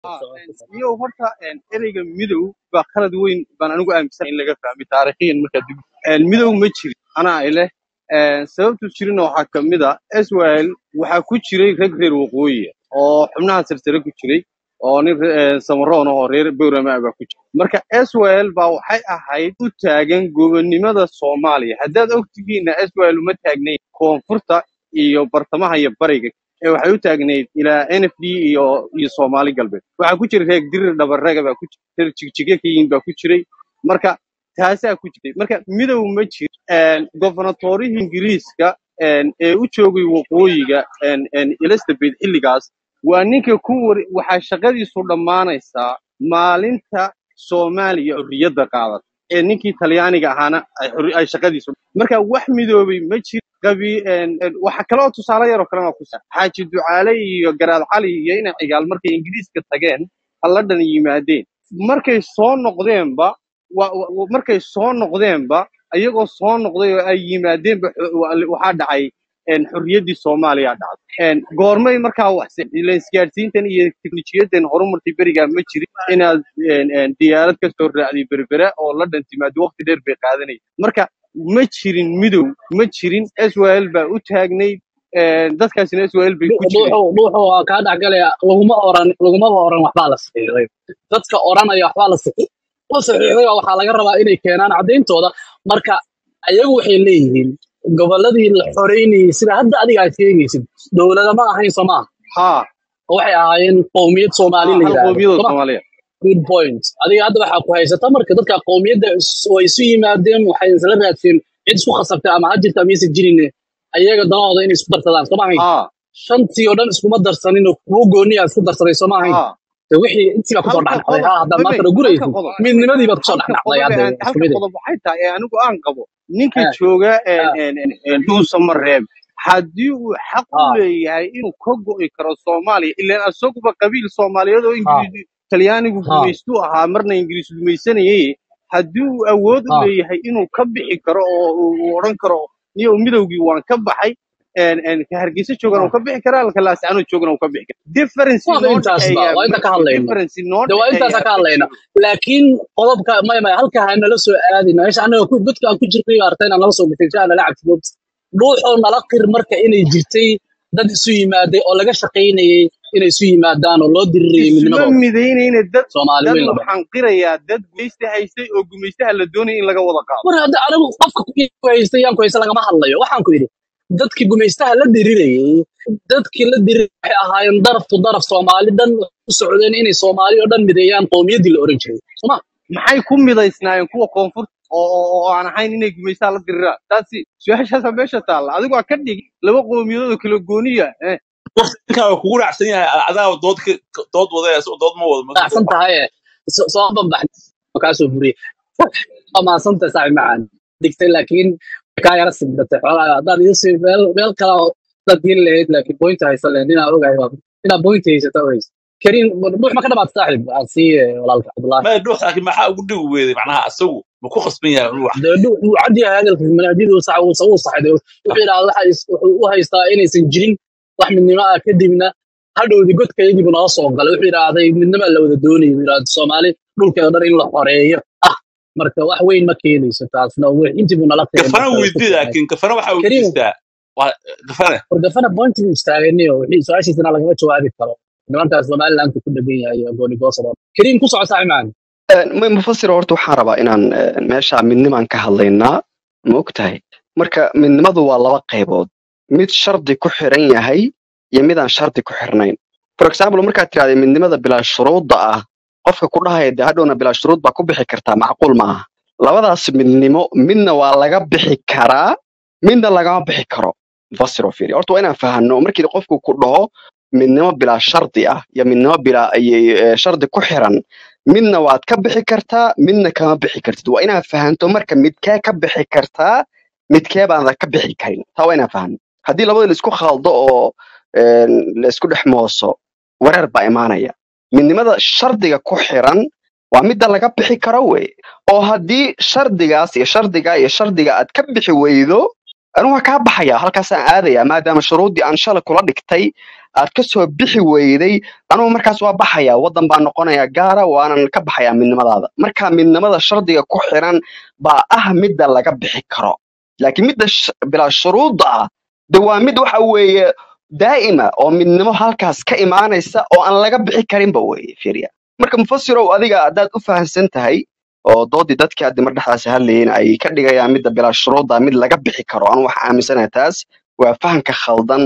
iyo horta een, ereyga midow baa khalad weyn baan anigu aaminsan in laga fahmay taariikhiyan markaa dib een, midow ma jirin anaa ileh een, sababtu jirina waxaa ka mid a israel waxaa ku jiray rag reer waqooyi ah oo xubnaha sarsare ku jiray oo nin re- een, samaroon ah oo reer bowrama baa ku jira marka israel baa waxay ahayd u taagan gobonnimada soomaaliya haddaad ogtihiinna israel uma taagnayn koonfurta iyo bartamaha iyo bariga ee waxay u taagnayd ilaa n f d iyo iyo soomaali galbeed waxaa ku jira reer dirir dhabarraga baa ku jira reer jigjige ka yihiin baa ku jiray marka taasaa ku jirtay marka midow ma jiro governatorihii ingiriiska een, ee u joogay waqooyiga een, een, elizabeth xilligaas waa ninka ku war waxaa shaqadiisu dhammaanaysaa maalinta soomaaliya xorriyadda qaadata ee ninkii talyaaniga ahaana ay xorri- ay shaqadiisu marka wax midoobay ma jiro qabi een, een, waxa kale oo tusaale yaroo kalena ku sa xaaji ducaale iyo garaad cali iyo ina cigaal markay ingiriiska tageen halladhan yimaadeen markay soo noqdeenba wa- wa- wa- markay soo noqdeenba ayagoo soo noqday oo ay yimaadeenba xo- wa- waxaa dhacay een, xorriyaddii soomaaliya dhacday een, goormay markaa wax ila isgaadhsiintan iyo teknolojiyadan horumartay berigaa ma jirin inaad een, een, diyaarad ka soo raacday berbera oo la dhantimaado waqti dheer bay qaadanayay marka ma jirin midow ma jirin israel baa u taagnayd een, dadkaasina israel bay ku jireen dhuuxu dhuuxu waa kaa dhexgalaya laguma oran lagumaba oran waxbaa la saxiixday dadka oranaya waxbaa la saxiix la saxiixday oo waxaa laga rabaa inay keenaan caddayntooda marka ayagu waxay leeyihiin gobolladii la xoreynayay sida hadda adiga aad sheegaysid dowlada ma ahayn soo maaha haa oo waxay ahaayeen qowmiyad soomaali haa la hal yidhaahdo qoomiyadoo soo ma soomaaliya good point adiga hadda waxaa ku haysata marka dadka qowmiyadda is- way isu yimaadeen waxay isla raadsiin cid isku khasabtay ama ha jirta ama aysan jirin ayaga danahooda inay isku darsadaan soo ma ahayn haa shantii oo dhan iskuma darsanin oo kuwo gooniya isku darsaday soo ma ahayn haa de wixii intii baa kusoo halka dhexdhacday qodob ha haddaad mabey maantana halka guraysid qodob midnimadii baad kusoo halka dhexdhacday qodob hadda ee isku halka mid qodob waxay tahay ee anigu aan qabo ninka ah jooga een, ah een, een, een, dhuusa mareeb haddii uu xaq u ah leeyahay inuu ka go'i karo soomaaliya ilaan asaguba qabiil soomaaliyeed oo ah ingiriis talyaanigu ah gumaystu ahaa marna ingiriis gumaysanayay haddii uu awood u ah leeyahay inuu ka bixi karo oo uu uu odhan karo niyo midowgii waan ka baxay een, een, ka hargeysa joogana ah uu ka bixi karaa halka laascanood joogana uu ka bixi karaa difference waaba noo intaasba dhexeeya waa inta ma ka jiro hadlayno difference noo de waa intaasa dhexeeya ka ma hadlayna jiro laakiin qodobka maya maya halka ha nala soo aadina meesha anaga ku godka aan ku jirnay artay inaan nala soo gatay si aan nala cabsido dhuuxoo nala qir marka inay jirtay dad isu yimaaday oo laga shaqaynayay inay isu yimaadaan oo loo dirirayay isuma midnimadooda midaynayna dad soomaali dad weyn la dhaho waxaan qirayaa dad gumeysta haystay oo gumeystaha la doonaya in laga wada qaado mar hadda anigu qofka ku haystay yaan ku haysta lagama hadlayo waxaan ku yidhi dadkii gumaystaha la dirirayay dadkii la dirir waxay ahaayeen daraf tu daraf soomaali dhan u socdeen inay soomaali oo dhan mideeyaan qowmiyaddii la oran jiray soma maxay ku midaysnaayeen kuwa koonfurta oo oo oo aan ahayn inay gumeystaha la diriraan taasi su-aashaasa meesha taalla adigu waa ka dhigi laba qowmiyadood oo kala gooniya eh waqti ninkan waa kugu raacsan yahay adaa dood ka- dood wada dood ma wado ma raacsan tahay so- soo banbax makaasoo buriyey waa mahadsanta saaxib macaan digtay laakiin kaa yara sigdatay xoolaa haddaad iisii meel meel kale oo dad geli lahayd laakiin bointa haysan lahayd inaa ogahay waa inaa bointa haysata ogays kariim buux ma ka dhamaata saaxib aan sii walaalka cabdullaahi ma dhuux laakiin maxaa ugu dhigi weeday macnaha asagu ma ku khasban yahay inuu wax dee dhu- wuu cad yahay hadalkiisa manaadidu sax uu uu saxday wuxuu yidhahda waxa is- wuxuu u haystaa inaysan jirin wax midnimo ah kadibna hadhowdi godkayagii buu nala soo galay wuxuu yidhaahday midnima la wada doonayay buu yidhahda soomaali dhulkeeda dhan in la xoreeyo ah marka wax weyn ma keenayso taasna wi- intii buu nala qiray kafana marka ku weydii fiicnay laakiin kafana waxa uu kariim jeestaa waa kafane wargafana point buu istaagayniyo wixii su-aashiisana lagama jawaabi karo nimankaas somalilandku ku dhegan yahay iyo goonigoosada kariim ku soco saaxib macaan M- mufasir horta waxaan rabaa inaan eh, meesha midnimaan ka hadlaynaa ma ogtahay marka midnimadu waa laba qaybood mid shardi ku xiran yahay iyo mid aan shardi ku xirnayn for example markaad tiraahda midnimada bilaa shuruudda ah qofka ku dhahaya dee hadhowna bilaa shuruud baa ku bixi kartaa macquul ma aha labadaas midnimo midna waa laga bixi karaa midna lagama bixi karo mufasir oo fiiri horta waa inaan fahanno markii qofku ku dhaho midnimo bilaa shardi ah iyo midnimo bilaa iyo eh, shardi ku xiran midna waad ka bixi kartaa midna kama bixi kartid waa inaad fahanto marka midkee ka bixi kartaa midkee baanad ka bixi karin taa waa inaan fahanno haddii labada laisku khaldo oo een, laisku dhex mooso wareer baa imaanaya midnimada shardiga ku xiran waa midda laga bixi karo wey oo haddii shardigaas iyo shardiga iyo shardiga aad ka bixi weydo anigu waa kaa baxaya halkaasaan aadaya maadaama shuruuddii aan shalay kula dhigtay aad ka soo bixi weyday anigu markaas waa baxaya waddan baa noqonaya gaara waanan ka baxayaa midnimadaada marka midnimada shardiga ku xiran baa ah midda laga bixi karo laakiin midda sh- bilaa shuruudda ah de waa mid waxa weeye daa'ima oo midnimo halkaas ka imaanaysa oo aan laga bixi karinba weeye fiiriya marka mufasirow adiga haddaad u fahamsan tahay oo doodii dadkii hadda mar dhexdaas hadlayeen ay ka dhigayaan midda bilaa shuruudda mid laga bixi karo anu waxaan aaminsanahay taas waa fahamka khaldan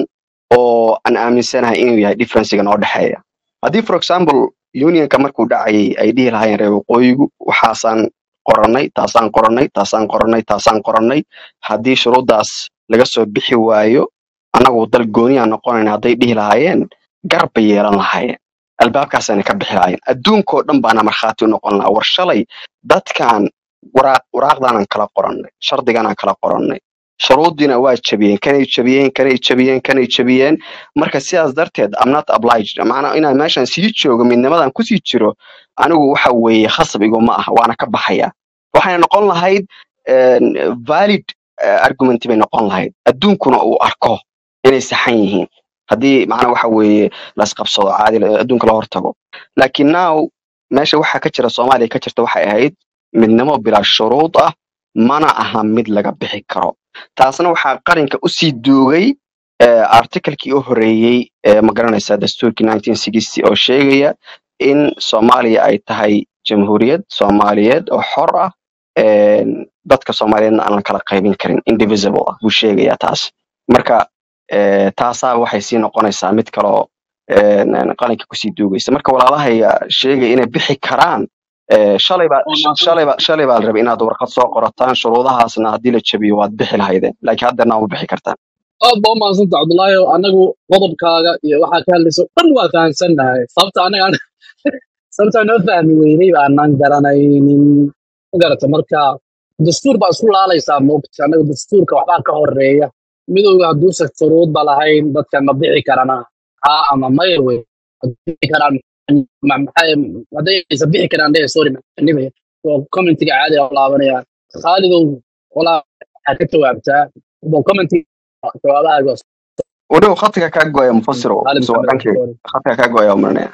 oo aan aaminsanahay inuu yahay differencega noo dhexeeya haddii for example unionka markuu dhacayay ay dhihi lahaayeen reer waqooyigu waxaasaan qorannay taasaan qorannay taasaan qorannay taasaan qorannay haddii shuruuddaas laga soo bixi waayo annagu dal gooniyaa noqonayna hadday dhihi lahaayeen gar bay yeelan lahaayeen albaabkaasayna ka bixi lahaayeen adduunkoo dhan baana markhaati u noqon lahaa war shalay dadkan waraaq waraaqdaanaan kala qorannay shardigaanaan kala qorannay shuruuddiina waa jabiyeen kanay jabiyeen kanay jabiyeen kanay jabiyeen marka sidaas darteed am not obliged macnaa inaan meeshan sii joogo midnimadan kusii jiro anigu waxa weeye khasab iguma ah waana ka baxaya waxayna noqon lahayd een, valid eh, argument bay noqon lahayd adduunkuna uu arko inay saxan yihiin haddii macnaa waxa weeye laisqabsado caadi la- adduunka la hortago laakiin now meesha waxaa ka jira soomaaliya ka jirta waxay ahayd midnimo bilaa shuruud ah mana aha mid laga bixi karo taasna waxaa qaranka usii duugay eh, artikalkii u horeeyey ee magaranaysa dastuurkii 1960 oo sheegaya in soomaaliya ay tahay jamhuuriyad soomaaliyeed oo xor ah een, dadka soomaaliyeedna aan la kala qaybin karin indivisible ah buu sheegayaa taas marka eh, taasaa waxay sii noqonaysaa mid kaloo een, een, qalinka kusii duugaysa marka walaalahaya sheegaya inay bixi karaan eh, shalay baa waa sh- mahadsan shalay baa shalay baa la rabay inaad warqad soo qorataan shuruudahaasna haddii la jabiyo waad bixi lahaydeen laakiin haddeerna ma bixi kartaan aad baa u mahadsanta cabdullaahi anagu qodobkaaga iyo waxaa ka hadlayso dhan waa fahamsannahay sababta anaga sababta noo fahmi weynay baanaan garanaynin ma garata marka dastuur baa isku laalaysaa moogta anaga dastuurka waxbaa ka horeeya midowga hadduusan shuruudba lahayn dadkan ma bixi karana haa ama mayr wey Ma bixi karaan ma- maxay- hadday aysan bixi karaan dhe sorry maxanibaya waa commentiga caadiga u laabanaya khaalidow walaa waxaa ka jawaabtaa waa commentiga jawaabahaga weliba khadka kaa gooya mufasiro khaalid mise waa maxamed dhankeyga sorry khadka kaa gooya umarinaya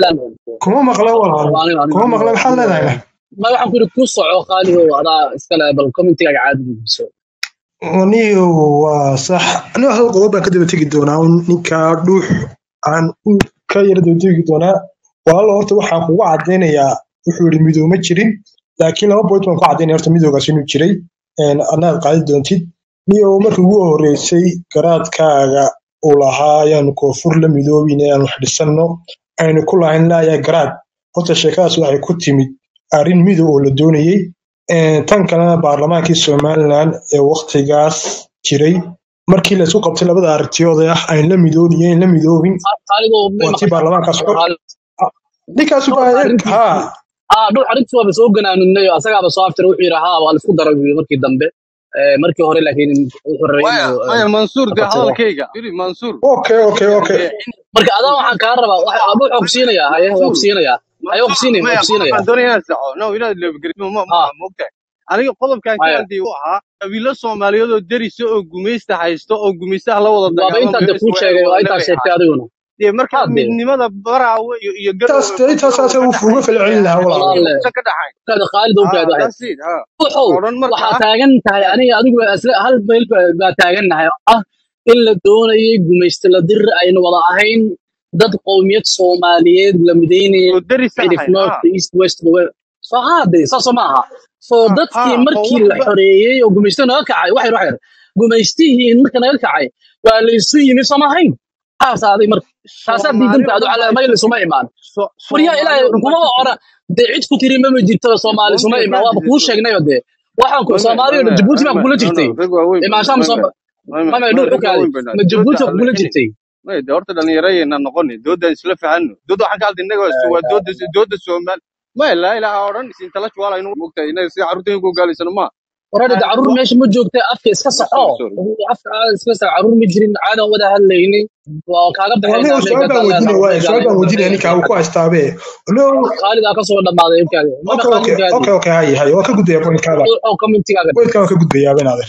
kuma maqla walaal kuma maqla maxaad leedahay ma waxaan ku yidhi ku soco khaalidow adaa iskale bal commentigaaga caadi gudbiso niyo waa sax aniga hal qodob baan ka daba tegi doonaa un ninkaa dhuux aan u ka yara daba tegi doonaa walaalo horta waxaan kugu cadaynayaa wuxuu yidhi midow ma jirin laakiin laba point baan ku cadaynaya horta midowgaas inuu jiray een, adnaad qaadi doontid niyo markii ugu horreysay garaadkaaga uu lahaa ayaanu koonfur la midoobin inaan wax dhisanno aynu ku lahayn laayaa garaad horta sheekadaas waxay ku timid arrin midow oo la doonayey Een, tan kalena baarlamaankii somalilan ee waktigaas jiray markii la isku qabtay labada aragtiyooda ah ayn la midoobin iyo ayn la midoobin khaalidow may waa tii maqashaa baarlamaankaas xor Khaalid, ninkaasu dhuux baa eeg arrintiisii haa ah dhuux arrintiis waaba soo ganaaninay oo asagaaba soo aftiray wuxuu yidhi haa waa la isku daray buu yidhi markii dambe Eh, markii hore laakiin wuxuu rabay maya inuu eh, maya mansuur ka dee qabsado hadalkayga firi mansuur okay okay okay dee marka adaa waxaan kaa rabaa wax- abu wuxuu ku siinayaa haye waa ku mansuur siinayaa haye waa ku siinaya waa maya ku siinayaa qodobkaan doonaya inaan saxo no inaad leebgerismo ma ma ah mogtahay aniga qodobkan ka haya hadlayay wuxuu ahaa qabiilo soomaaliyeed oo derisa oo gumaysta haysto oo gumaystaha la wada waaba intaan dagaalamayo de kuu israel sheegay waa wadale intaa bay sheegtay ahaayeen adiguna dee marka haade midnimada baraawe iyo iyo intaas garowe intaas koonfur saasa oo uu ka uga dhaxayn falcelin lahaa walaal walaalle uusan ka dhaxayn kaada khaalid oo ha kaada waxay that's it ha wuxuu odhan marka waxaa ah taagan tahay aniga adigu isla hal meel ba- baa taagannahay oo ah in la doonayay gumaysta la dir ayna wada ahayn dad qowmiyad soomaaliyeed la midaynaya oo derisa xidhif ahayn north ha east west west soo haade saasoo ma aha soo ha dadkii ha oo markii wax la ba xoreeyey oo gumaysta naga kacay waxay waxay gumaystihii marka naga kacay waa la isu yimi soo ma ahayn taasaaday marka taasaa soomaali diidanta oo adu dhan baa calaamay isu lisuma imaan so- waryaa soomaali ilaahay oo dhan baa kumaba isu ora timi dee cid ku tiri mama jirto soomaali suma mumkin imaan waaba gaadis kuu isu sheegnayo dee waxaan ku mame soomaali oo mame jabuuti baa mame kugula no no jirtay rag waaweyn baan imaanshaan mame soo mame mame mame dhuux u rag kaadi waaweyn baan ma dooda jabuuti baa kugula halleexin jirtay maya de horta dhallinyarayena noqoni doodaan isla fahanno dooda waxaan ka hadlay innaga waa waa dooda dooda soomaali maya laa ilaaha oo dhan isintellectual aynu mogtahay innaga sida carruurta ku gaalaysano ma warada waxaan caruur wa meesha ma joogta afka iska no saxo sorry sorry afka aad iska sax caruur ma jirin caadan wada hadlaynay waa kaaga aniga baxaynaa su-aal meelka baan hadaan weydiinaya waaye su-aal leedahay meelka baan anaga weydiinaya dambeeya ninkaa soo uu ku xadin haystaabe no khaalid aa kasoo dhammaaday ilkaadi mana okay khaalid okay kaadi okay okay haye haye waa ka gudbaya pointkaada oo commentigaaga pointkaa waan ka gudbayaaba inaadeer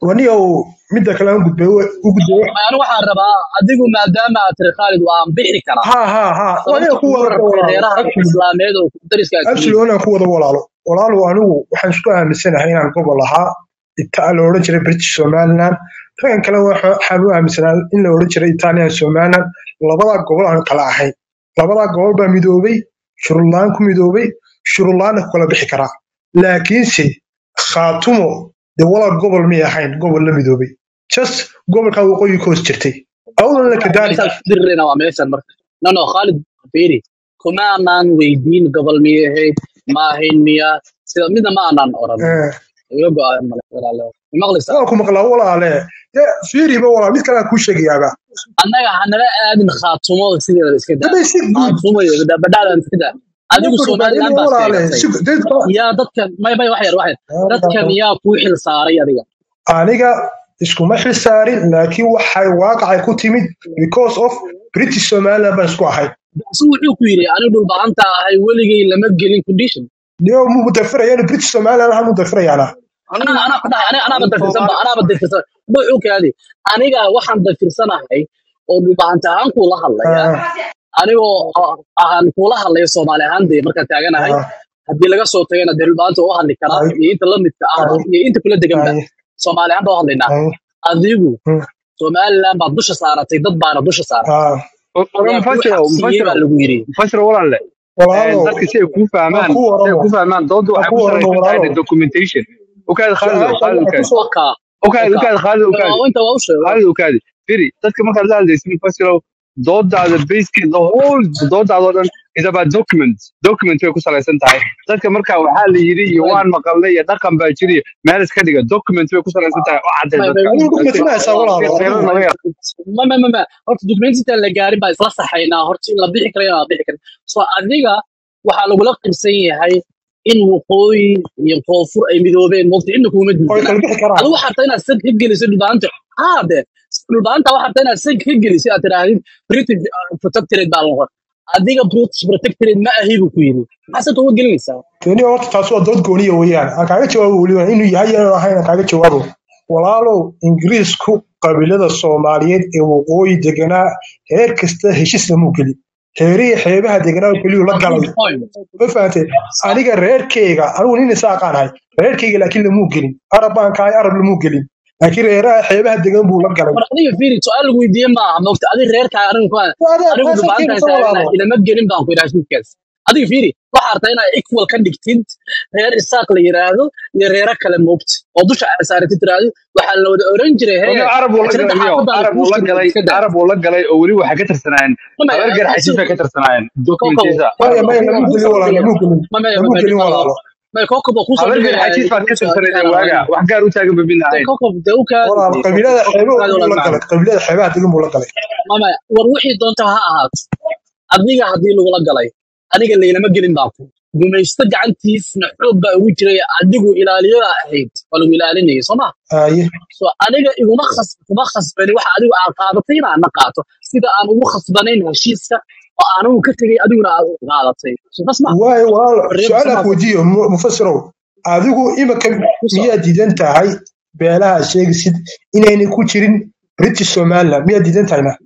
waniyow midda kale aan gudbay u gudbay anu waxaan rabaa adigu maadaama aad tiri khaalid waan bixi karaa ha ha ha waniga sababta ku kugu wada rabtay walaalo reeraha absolute islaameed oo dariska aad absolute tihiin wanaan ku wada walaalo walaalo anigu waxaan isku aaminsanahay inaan gobol ahaa ita la odhan jiray british somaliland raggan kale waxa- waxaan u aaminsanaa in la odhan jiray italian somaliland labadaa gobol aan kala ahayn labadaa gobol baa midoobay shuruudlaan ku midoobay shuruudlaanna ku kala bixi karaa laakiinse khaatumo dee walaal gobol may ahayn gobol la midoobay just gobolkaa waqooyi ka hoos jirtay awlan la kadaali meeshaan ku dirirayna waa meeshan marka no no khaalid fiiri kuma aanaan weydiin gobol miyay ahayd ma ahayn miya sida midna ma aanaan oran iga go-aan male walaalo maqlaysaa waa ku maqlaa walaale dee fiiriba walaal mid kale aan kuu sheegayaaba annaga hanala aadin khaatumo sideeda iska daa dabay si guud khaatumo iyo badhaadhan iska daa adigu Marka somaliland badbaadina baa walaale sheegatay si dadka yaa dadkan may may wax yar wax yar dadkan yaa kuu xil saaray adiga aniga iskuma xilsaarin laakiin waxay waaqacay ku timid because of british somaliland baan isku ahay si wuxuu ku yidhi anigu dhulbahanta ahay weligay lama gelin condition niyo mu mudafirayaan british somaliland waxaan mudafirayaana ana ana ku dhahay ana anaaba dafirsan ba anaaba dafirsan wuxuu kaadi aniga waxaan dafirsanahay oo dhulbahanta ahaan kuula hadlaya anigoo ahaan kuula hadlaya soomaali ahaan dee markaan taaganahay haddii laga soo tagana dee dhulbahanta u hadli karaa Ay. iyo inta la midka ah Ay. iyo inta kula deganba soomaali ahaan baa u hadlaynaa adigu Hmm. somaliland baad dusha saaratay dad baana dusha saaratay yaa kuu mufasiro xabsiiyey mufasiro baa lagu yidhi mufasiro walaale walaalo dadka si ay kuu fahmaan ku si ay waramo kuu fahmaan dooda waa waxay ku ku waramo salaysan tahay walaalo documentation ukaadi khaalido su-aasha khaalido waxaa ukaadi kusoo waka ukaadi waka ukaadi khaalido ukaadi inta waa u sheego khaalido ukaadi firi dadka markaad la hadlaysid mufasiro doodaada basically the whole doodaada oo dhan is about document document way ku salaysan tahay dadka marka waxaa la yidhi iyo waan maqalnay iyo dhaqan baa jiri meel iska dhiga document way ku salaysan tahay oo cadday may dadka may adigu ku That's it. matinaysaa walaalo Reero adigu naga yar ma ma ma ma horta document intaan la gaarin baa isla saxaynaa horta in la bixi karo in la bixi karin so adiga waxaa lagula qirsan yahay in waqooyi iyo koonfur ay midoobeen mogta cidna kuuma way diidana kala bixi karaan adigu waxaa rabtaa inaad sag ka geliso dhulbaanta haa de dhulbaanta waxaa rabtaa inaad sag ka geliso aad tidhaahdid british uh, protectorate baa noqon adiga british protectorate ma ahi buu ku yidhi maxaa sag uga gelinaysaa tani horta taas waa dood gooniya weeyaan aan kaaga jawaabo weliba inuu yahay iyo inuu ahayn aan kaaga jawaabo walaalow ingiriisku qabiilada soomaaliyeed ee waqooyi deganaa heer kasta heshiis lamuu gelin heerihii xeebaha deganaa oo keliyuu la waa galay good point ma fahantay aniga reerkeyga anigu nin isaaqaan ahay reerkeyga laakiin lamuu gelin arab baan kahay arab lamuu gelin laakiin reeraha xeebaha degan buu la galay war adiga fiiri su-aal lagu weydiiye ma aha mogta adiga reerkaa anigu kuma Waa- anigu taasaan dhulbaantaan keenaysa taagana walaalo ilama gelin baan ku idhaha shidkaas adiga fiiri waxaa rabtaa inaad equal ka dhigtid reer isaaq la yiraahdo iyo reero kale moogta oo dusha aad saaratid tiraahdo waxaa la wada oran jiray Wani hee Arab uu la tirada galay xaafadda Arab uu la galay iska daa Arab uu la galay oo weli waxay ka tirsanaayeen mamaya habar garxaysiis bay ka tirsanaayeen kokob documentisa maya kokob maya waa lamuu kuu gelin soo walaalo dhigaya lamuu gelin mamaya lamuu mamaya gelin dhibka walaalo maya kokob waa kuu soo habar dhigaya garxaysiis baad ka kuu soo tirsanayeen adkaana waaga walaal wax gaar u taagan babin de ahayn kokob de u walaalo kaadi qabiilada kokob xeebaha kaadi buu walaal la macaan galay qabiilada xeebaha degan buu la galay mamaya war wixii doonta ha ahaato adiga haddii lagula galay aniga laylama gelin baa ku gumaysto gacantiisna xoog baa ugu jiray adigu ilaaliyo ahayd waa lagu ilaalinayay soo ma aaye so aniga iguma khas kuma khasbani waxa adigu aad qaadatay inaan na qaato sida aan ugu khasbanayn heshiiska oo aanigu ka tegay adiguna aad u qaadatay so bas ma waayo walaalo xorriyadda su-aal aan samaasa ku weydiiyo mu- mufasirow adigu imika ku soo miyaad diidan tahay beelaha aad sheegaysid inaynay ku jirin british somaliland miyaad diidan tahayna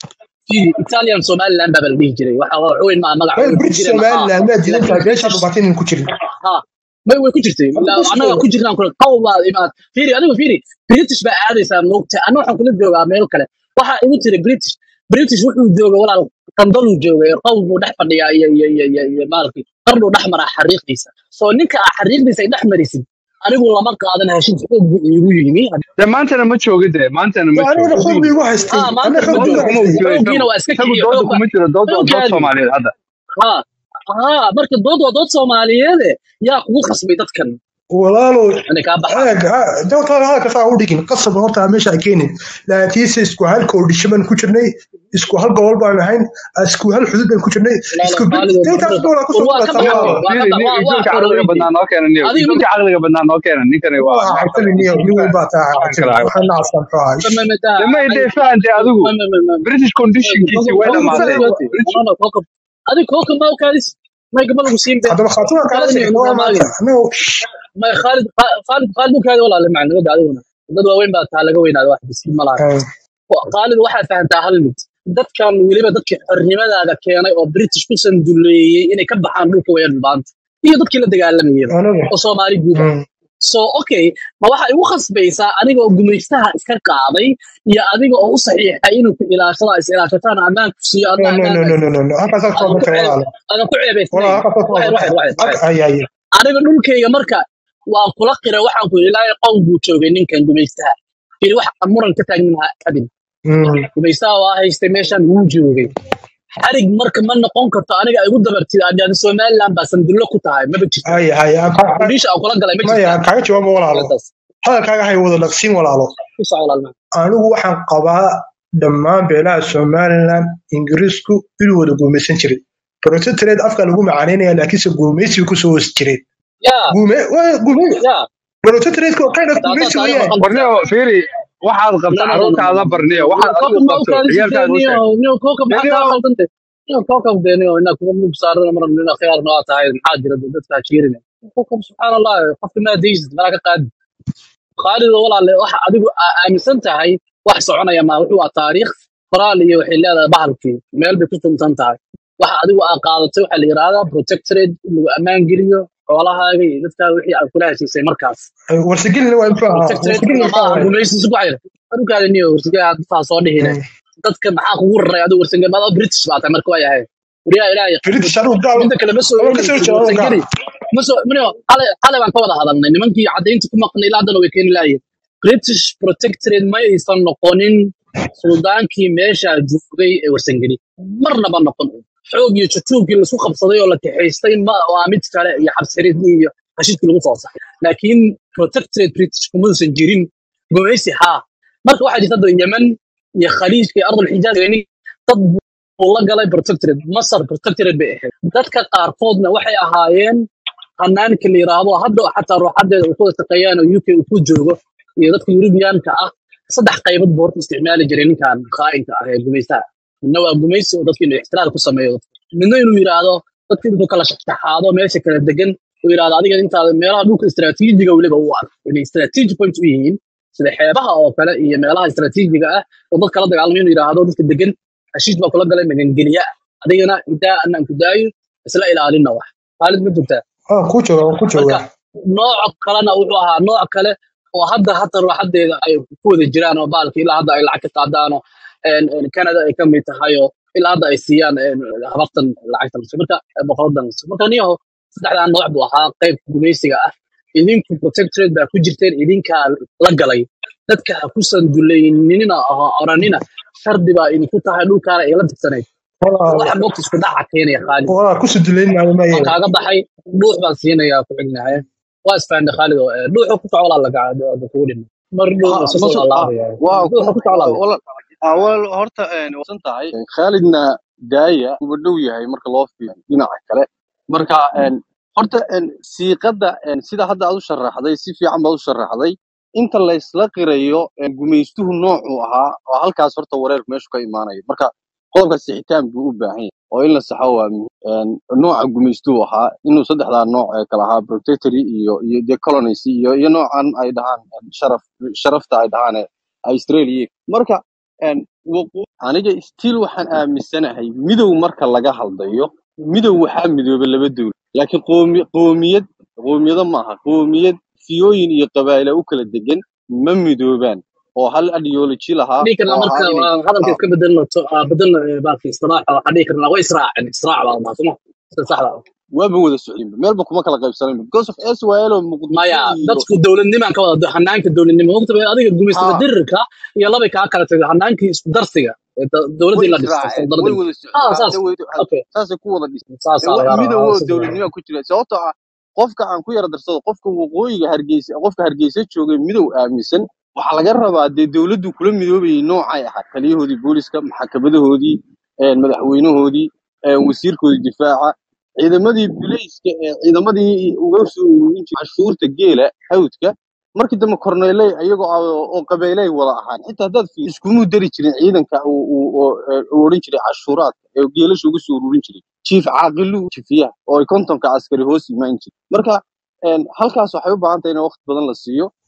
Fii Italian Somaliland baa la dhihi jiray waxa waa weyn ma magac meel way ku british jireen ha somaliland miyaad diidan laakiin tahay beesha British dhubaata inaynan ku jirin ha may way ku jirtay Adigu La- ku annaga sheego ku jirnaan kule qaw baa imaad fiiri adigu fiiri British baa aadaysaa moogta anna waxaan kula joogaa meel kale waxa igu tiri British British wuxuu jooga walaal qandaluu joogay qaw buu dhex fadhiyaa iyo iyo iyo iyo iyo maalkii qarnuu dhex maraa xariiqdiisa soo ninka aa xariiqdiisa ay dhex marisid anigu lama qaadan heshiis xoog buu iigu yimi de maantana ma jooga de maantana ma anigana joogo xoog bay igu haystay ha maanta anna ma xoog bay dooda igu joogo kuma haystay uu jiro xooggiina isagu waa iska isagu kiciyo dooda xoog kuma jiro dood waa dood xooggaadi Soomaaliyeed hadda ha ha marka dood waa dood soomaaliyeede yaa kugu khasbay dadkan walaalo inay kaa baxaan eeg dowta halka saa u dhigin qasab horta meesha ay keenin laakiinse isku hal koodhisho baan ku jirnay isku hal gobol baan ahayn isku hal xudud baan ku jirnay walaalo isku qaalido daytaas marada dhoolaa war kusoo waa ka qabataa baxay walaalo waa ka ba- waa firi waa ijoolka caqliga xoroweyntay badnaa noo keena niyo adiga ijoolka midda caqliga badnaa noo keena ninkani waa waa maxaa xaybtami kale niyo nin weyn baa taa maxaa xaybtami kale waxaan nacsan muxuu ahaa ish mamamada damay dee fahante adigu mamamama british conditionkiisi way adigu dhamaadeen faham kokob british no no kokob adiga kokob ma ukaadis may gabadha ku siin be haddaba khaatumaan kaala kaadini sheegna waa nuga maanta maagin annaga may khaalid khaalid khaalid ukaadi walaale macnimada adiguna dad waaweyn baa taa laga weynaada wax bisi ma laha Eh, qaalid waxaad fahantaa hal mid dadkan weliba dadkii xornimadaada keenay oo british ku sanduleeyey inay ka baxaan dhulka wayaan maanta iyo dadkii la dagaalamayaba aniga oo soomaali guud ah mm, so okay ma waxa igu khasbaysaa adiga oo gumaystaha iska qaaday iyo adiga oo u saxiixay inuu ku ilaashada is ilaashataan ammaan ku siiyo no adna no ammaan no no no no no halkaas adan halkaas ku kale ceeb walaalo adan ku ceebaysnayn walaalo halkaas waxyar halkaas waxyar waxyar waxyar ay ay ay aniga dhulkayga marka waan kula qira waxaan ku ilaahay qowl buu joogay ninkan gumaystaha firi wax muran ka taagnin ha kadib mm, gumaystaha waa haystay meeshan wuu joogay xarig marka ma noqon karto aniga ay igu dabartid adyaada somaliland baa sandullo ku tahay maba jirto ay ay aan ka- kudhiisha aan kula galay ma maya jirtaa aan kaaga jawaabo walaalo arrintaas hadalkaaga hay wada dhaqsiin walaalo ku soco walaalna anigu waxaan qabaa dhammaan beelaha somaliland ingiriisku inuu wada guumaysan jiray protectorate afka lagu macaanaynaya laakiinse guumaysiga kusoo hoos jireen yaa guume waa- guume yaa protectorate oo kind of taasaa guumaysi taariikhda weeyaan qalbiga barniyo fiiri waxaad no qabta no no no carruurtaada barniyo waxaad kookab adigu ma u qabto kaadisatee ciyaalkaaga u niyo sheeg niyo kookab maxaa barniyo kaa khaldante niyo kookab dee niyo inaa kuga mug saarana mar nina khiyaarna waa tahay maxaa jira dee dadkaa jiirina kookab subxaan allah qofka maa deysid malaa ka qaadi khaalido walaale waxa adigu aa aaminsan tahay wax soconaya ma wuxuu waa taariikh qoraal iyo waxay leedahay bahalkii meel bay ku suntan tahay waxa adigu aa qaadatay waxaa la yidhaahdaa protectorate in lagu ammaan geliyo xoolahaaga iyo dadkaa wixii aad kula heshiisay markaas warsigelina waa muxuu ahaa protectorate-kuna warsigelina ma maxaa aha waaye gumaysiisu ku xayra adukaada niyo warsigaa dadkaa soo dhihine Mm. dadka maxaa kugu raray adigu warsange maada british baa tahay marka waa yahay wariyaa ilaahay british anigu gaal midda kale ma soo ama kasoo eegaysid jeeda anigu gaal warsangeli ma soo mino xalay xalay baan ka wada hadalnay nimankii caddaynta ku maqnay ilaa haddana way keeni laayeen british protectorate ma aysan noqonin suldaankii meesha joogay ee warsangeli marnaba noqon xoog iyo jutuubkii laisku qabsaday oo la kaxaystay ma waa mid kale iyo xabsiridii iyo hashidkii lagu soo saxay laakiin protectorate british kumausan jirin gumaysi haa marka waxaa jirta hadda yemen iyo khaliijka iyo ardul xijaaz yani dad buu la galay protectorate masar protectorate bay ahayd dadka qaarkoodna waxay ahaayeen hanaanka la yiraahdo hadda xataa ruuxadeeda uu ku shaqeeyaan oo uk uu ku joogo iyo dadka yurubiyaanka ah saddex qaybood buu horta isticmaali jiray ninkan khaa'inka ah ee gumaystaha midna waa gumaysi oo dadka inuu ixtiraal ku sameeyo midna inuu yiraahdo dadka intuu kala shaxaado meesha kala degan uu yiraahdo adiga intaada meelaha dhulka istiraatiijiga weliba u arko inay istiraatiiji point u yihiin sida xeebaha oo kale iyo meelaha istiraatiijiga ah oo dad kala dagaalamay inuu yiraahdo dadka degan heshiis baa kula galay magangeliya adigana intaa anaan ku daayo isla ilaalina wax khaalid ma jirtaa ah ku jooga waan ku marka jooga nooc kalena wuxuu ahaa nooc kale oo hadda hata ruuxadeeda ay ku wada jiraan oo baalka ilaa hadda ay lacag ka qaadaano canada ay ka mid tahay oo ilaa hadda ay siiyaan een, habartan lacagta laso marka boqoradan laso marka niyaho saddexdaa nooc buu ahaa qayb gumaysiga ah idinku protectorate baa ku jirteen idinkaa la galay dadka ha ku sandulayninina oo oranina shardi baa idinku tahay dhulkaana ay la tigsanayd walaal waxa moogta isku dhaca keenaya khaalid walaal ku suduleyn maayo waan maaye kaaga baxay dhuux baan siinayaa ku xignahay waa isfahanay khaalid oo eh, dhuuxu ku socolaa laga kugu dhima mar dhuux ha isu ma soo soo ha laalaabaya waa dhuuxa ku socolaa laga wala ah, wal horta een wasan tahay khaalidna daaya uba dhow yahay marka loo fiiriyo dhinaca kale marka een horta een siiqadda een sida hadda aad u sharaxday si fiican baad u sharaxday inta la isla qirayo een gumaystuhu noocuu ahaa oo halkaas horta wareerku meeshu ka imaanayo marka qodobka sixitaan buu u baahan yahay oo in la saxo waa muhiim Een, nooca gumaystuhu ahaa inuu saddexdaa nooc ee kala ahaa protectory iyo iyo the colonies iyo iyo noocan ay dhahaan een, sharaf sharafta ay dhahaan ee australia marka een, waqo- aniga still waxaan aaminsanahay midow marka laga hadlayo midow waxaa midooba laba dowlad laakiin qoomi qoomiyad qoomiyado maaha qoomiyad fiyooyin iyo qabaa'ila u kala degan ma midoobaan oo hal ideology lahaa dhihi karnaa oo marka ahaa inay waa hadalka ah, iska bedelno to- ah, bedelno eh, baalki istiraaxa waxaa dhihi karnaa way israaceen israac baa maa suma sida saxda ah. waaba wada socdinba meelba kuma kala qaybsanayba because of SYL oo muqdisho maya iyo dadku dowladnimaan ka wada hanaanka dowladnimo waqti bay adiga gumaysta ha dirirka iyo labay kaa kala tagay hanaankii isku darsiga ee da- way dowladdii la dhistay israaceen way saldaradii wada ah socdeen saas hadda way okay saasay ku wada dhiseen saasaa wax lagaa rabaa midowoo ah, si fiican. dowladnimo ku jira sababtoo ah qofka aan ku yara darsado qofka waqooyiga hargeysa qofka hargeysa joogay midow aaminsan waxaa laga rabaa dee dowladdu kula midoobayay noocay ahaa taliyahoodii booliska maxkamadahoodii een, madaxweynahoodii een, wasiirkoodii difaaca ciidamadii bilayska ee ciidamadii uga soo ururin jiray cashuurta geela hawdka markii dambe korneeley iyagoo ah oo oo qabeeley wada ahaan xitaa haddaad fiiriso iskumuu dari jirin ciidanka uu uu- oo, ee, uu odhan jiray cashuuraadka ee geelasha uga soo ururin jiray jiif caaqilu jifiyaha oo ay kontonka askari hoos imaan jiray marka een, halkaas waxay u baahan tahay in waqti badan la siiyo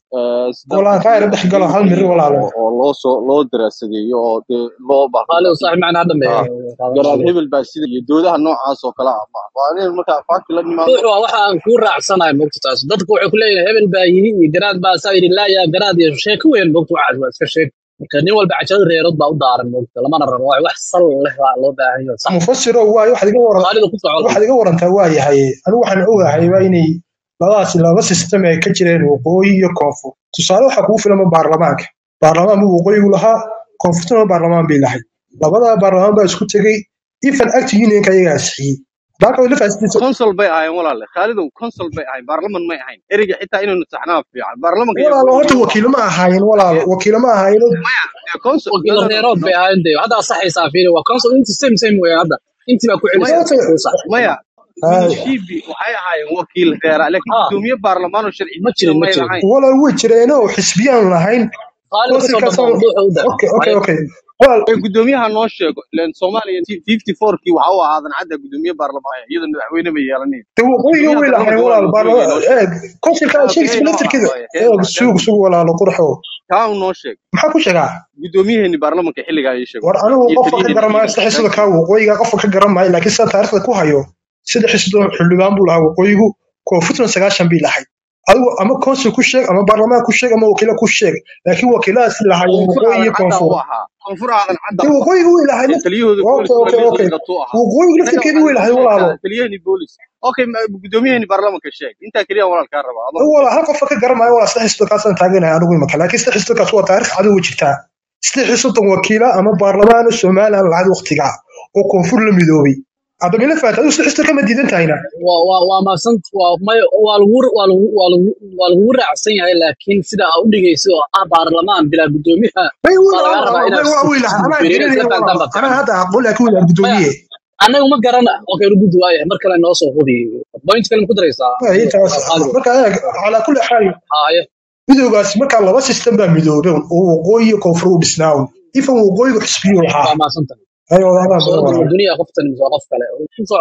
eh, si walaan dalka kaa loo yara dhex galo hal mir xaqiijiyo walaalo oo oo loo soo loo daraasadeeyo oo dee loo qaali baaqiyo saaxiib macna hadda ah garaad mee hebel baa sida iyo doodaha noocaas oo kale ah ma waa in markaa faakti la nimaado ruuxu waa waxa aan kuu raacsanahay mogta taas dadku waxay ku leeyihin hebel baa yidhi iyo garaad baa saa yidhi laa yaa garaad iyo sheeko weyn mogta waxaas waa iska sheeg marka nin walba cajado reerood baa u daaran mogta lamana rabo waa wax sal leh baa loo baahan yahay sax mufasiro waayo waxaad iga waran qaalida ku socda waxaad iga warantaa waa yahay anigu waxaan ogahay waa inay labadaasi laba system ay ka jireen waqooyi iyo koonfur tusaale waxaa kugu filama baarlamaanka baarlamaan buu waqooyigu lahaa koonfurtuna baarlamaan bay lahayd labada baarlamaan baa isku tegey ifan act unionka ayagaa ansixiyey dalka way la faasidiisa consul bay ahaayeen walaale khaalidow consul bay ahayn baarlaman may ahayn ereyga xitaa inaynu saxnaa fiican baarlamanka ayaa walaalo horta go'doon u wakiilo ahaa ma ahaayeen walaalo wakiilo ma ahaayeen maya dee consul no wakiilo no no reerood no bay ahayn de hadda saxaysaa fiiri waa council inti same same weeyaan hadda intii baa ku maya celisay horta kuu sax maya ay, minishibi waxay ahaayeen wakiil reera laakiin ha gudoomiye baarlamaan oo sharci ma dejina jirin ma may jirin lahayn walaal way jireenoo xisbiyaan lahayn qaalida ku soo konsilkaas dhamow dhuuxa u dar okay okay waayo okay walaal ee gudoomiyaha noo sheego ileen soomaaliya fifty fourkii waxa u ahaadan cadda gudoomiye baarlamaan iyada madaxweyne bay yeelanin de waqooyiga gudoomiyaha way lahayn baarlamanka waa walaal la waqooyiga noo baarlama sheeg eeg konsilka kaa sheegaysa kee noo ah laftirkeeda waaye kee eeg kaa suug suug walaalo qurxo kaa uu noo sheeg maxaa ku sheegaa gudoomiyaheeni baarlamanka xilligaa ii sheeg war walaal anigu iyo qofka ka taliyaheeni garan maayo ciidanka sida xisada thank kaa you waqooyiga qofka ka garan maayo laakiin sida taariikhda ku hayo sida xisada xildhibaan buu lahaa waqooyigu koonfurtuna sagaashan bay lahayd adigu ama konsul ku sheeg ama baarlamaan ku sheeg ama wakiilo ku sheeg laakiin wakiiladaasi lahaayeen koonfur waqooyi iyo aadan cadda koonfur u ahaa koonfur aadan cadda de u ahaa waqooyiga way lahayd ee taliyahooda okay booliskuna okay okay liiqliiqatu ahaa waqooyiga innaga laftirkeedii waxaad way noo lahayd walaalo sheegtaa taliyaheenii boolis okay ma- gudoomiyaheeni baarlamanka sheeg intaa keliya walaal kaa rabaa adoo wala hal qofka ka garan maayo waa sida xisada kaasaan taaganahay anigu imaka laakiin sida xisada kaas waa taariikh cadow jirtaa sida xisada wakiila ama baarlamaan somaliland lahayd waqtiga oo koonfur la midoobay hadda mila faata adigu sida xisada kama diidan tahayna waa waa waa maasan waa may waa lagu waa lagu waa lagu waa lagu raacsan yahay laakiin sida aa u dhigayso oo ah baarlamaan bilaa gudoomiyaha may waa laga rabaa inaad waa si way lahaa si anaa fiiriyo garanaya isla fahantaan walaalo baa anaa fiican hadda aqoon laakiin way lahaa maya gudoomiye anagu ma garana okay rugud waayahay mar kale noo soo hubi point kale ma ku daraysaa Ay, intaas qaaliga marka eeg calaa kulli xaal haaye midoogaasi markaa laba system baa midoobay oo waqooyi iyo koonfur u dhisnaa ifan waqooyigu xisbiyu lahaa waa maasantahay ay wadaadaan soo badan dul walaalo duniya qoftan mise waa qof kale ku soco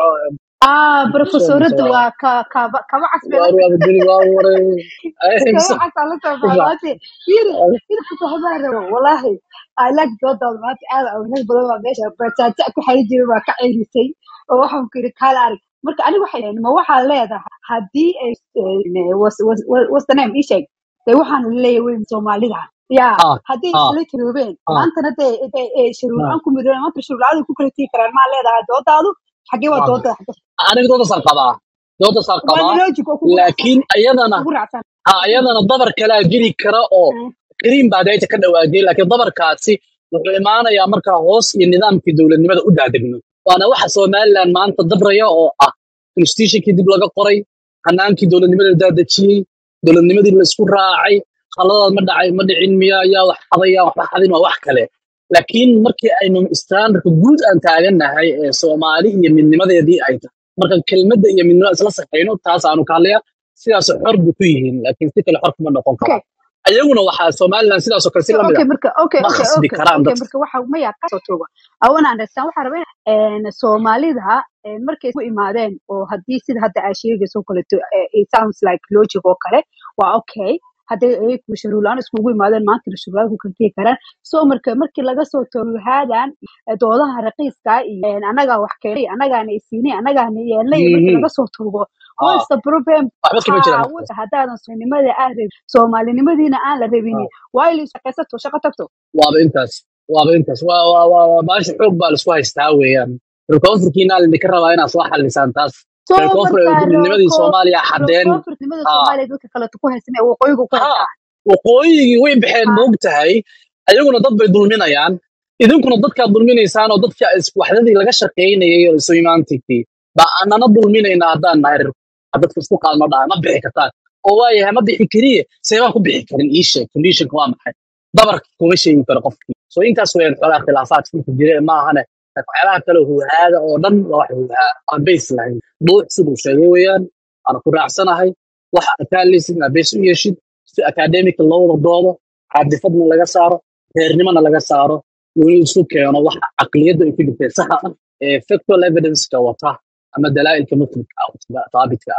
ah ku soo mise professoradu waa waa ka kaba kaba casbe waa la waa duni waa waray ay kaba mise casa la soo ku soco baalaate yiri yiri ku fahmaan rabo wallahi I like dooda maanta aad awgeed badan waa meesha batata ku xari jiray waa ka ceyrisay oo waxaan ku yiri kala arag marka aniga waxay dhahay ma waxaa leedahay haddii ay eh, was was was- what's the name ii sheeg dee waxaan leeyahay weyn soomaalida ya ha haddii ha isla tiroobeen ha maantana dee dee eh, shuruur ha aan ku midoobeen maanta shuruur la ku kala tii karaan maa leedahay doodaadu xagee waa waa dooda xagee aniga doodasaan qabaa doodasaan waa qabaa logic oo kugu laakiin raacsan ayadana kugu raacsan ha ayadana dabar kalaa jiri kara oo Mm. kariim baa dayta ka dhawaajiyay laakiin dabarkaasi wuxuu imaanayaa markaa hoos iyo nidaamkii dowladnimada u daadegno waana waxa somaliland maanta dabraya oo ah constitutionkii dib laga qoray hanaankii dowladnimada la daadejiyey dowladnimadii la isku raacay khaladaad ma dhacay ma dhicin miya yaa wax xaday yaa waxba xadin waa wax kale laakiin markii aynu standardka guud aan taagannahay ee soomaali iyo midnimadeedii ay tahay marka kelmadda iyo midnimada isla saxayno taas aanu ka hadlaya sidaas xor bay ku yihiin laakiin si kale xor kuma noqon okay karaan ayaguna waxaa somaliland sidaasoo kale si so lamid okay ah marka okay ma okay khasbi okay karaan okay dadka marka waxa maya ka soo tooba i want to understand waxa rabaa in soomaalida eh, markay ku imaadeen oo haddii sida hadda aa sheegayso kaleeto eh, it sounds like logic oo kale waa okay hadday ayagu shuruulaan iskugu imaadeen maanta shuruulaad ku kalkii karaan so marka markii laga soo tooruhaadan doodaha raqiiska iyo eh, anagaa wax keenay anagaana isiinay anagaana yeelnay markii Mhm. laga soo toogo ha what's the problem waxba kama jiraan ha what's haddaadan soomaalinimada aan rabin soomaalinimadiina aan la Ha, rabinin waa inay shaqaysato shaqo tagto waaba intaas waaba intaas waa waa waa waa baasha xoog baa laisku haystaa weeyaan rekoonfurkiina lidinka rabaa inaad soo xalisaan taas soo rekoonfur markaa midnimadii roko soomaaliya xadeen rokoofurnimada ha soomaaliya dadka kaleto ku haysan ee waqooyiga ku ha haystaan waqooyigii way baxeen ha moog tahay ayaguna dad bay dulminayaan idinkuna dadkaad dulminaysaan oo dadka is- waxdadii laga shaqaynayay oo isu imaantigtii baa anana dulminaynaa haddaan nahay reer dadka isku qaadma dhaha ma bixi kartaan oo waayahay ma bixi kariye seebaan ku bixi karin ii sheeg conditionka waa maxay dabarka kuma sheegi karo qofkii so intaas weeyaan xoolaha khilaafaadka inta jira ma ahane laakiin waxyaabaha kale huhaada oo dhan waa wax huhaa aan base lahayn duux siduu sheegay weeyaan aan ku raacsanahay waxa akaaleysid inaad base u yeeshid si academic loo wada doodo caadifadna laga saaro reernimana laga saaro weli isku keeno waxa caqliyadda ay ku jirtay saxa ah ee factual evidence-ka wata ama dalaa'ilka mutlika ah taabitka ah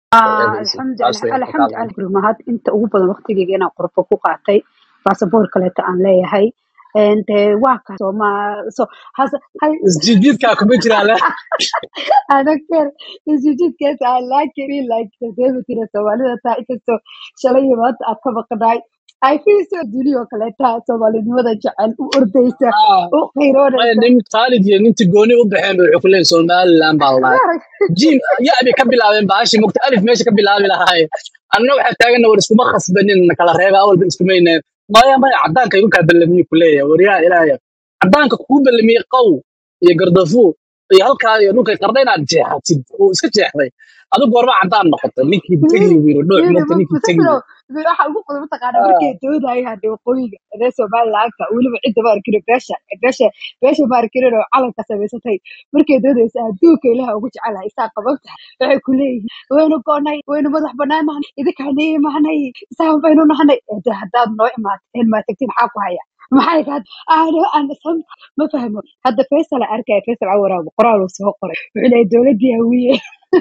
alxamdu alxamdu alxamdu mahad inta ugu badan waqtigeyga inaan qorfo ku qaatay baasaboor kaleeta aan leeyahay de waa kaas oo ma so has hay isjiidjiidkaa kuma jiraan I don't care isjiidkees I like it feel like dabeetira soomaalida taa inkastoo shalay iyo maanta aad ka maqnaay I feel so duniya oo kaleeta soomaalinimada jecel u ordaysa u qiiroonaysa nin khaalid iyo ninti gooni u baxeen bay wuxuu ku leeyahay somaliland baa la dhahay jim ya-bay ka bilaabeen baashi mugta alif meesha ka bilaabi lahaay anna waxaa taagana war iskuma khasbanin na kala reeba awalba iskumayne maya maya caddaanka igu kaa ballamiye ku leeyahay waryaa ilaahaya caddaanka kuu ballamiyey qow iyo gardafu iyo halkaa iyo dhulkay qarda inaad jeexatid oo iska jeexday adigu goorma caddaan noqotay ninkii tegi wiiro dhuux mugta ninkii tegi waxa ugu qodob mataqaana markay doodayaan hadee waqooyiga reer somalilandka weliba cidda ma arkino beesha beesha beesha ma arkinin oo calanka samaysatay markay doodaysa adduunka ilaha ugu jecelahay isaa qaban tahay waxay ku leeyihiin waynu goonay waynu madax banaan nahnay idinkaan ii imaanay isaan baynu nahnay de haddaad noo imaateen maa tagtiin maxaa ku haya maxay ka aano aan sam ma fahmo hadda faysal aan arkaya faysal cawaraab qoraal uu soo qoray wuxuu leeyahay dowladdii hawiye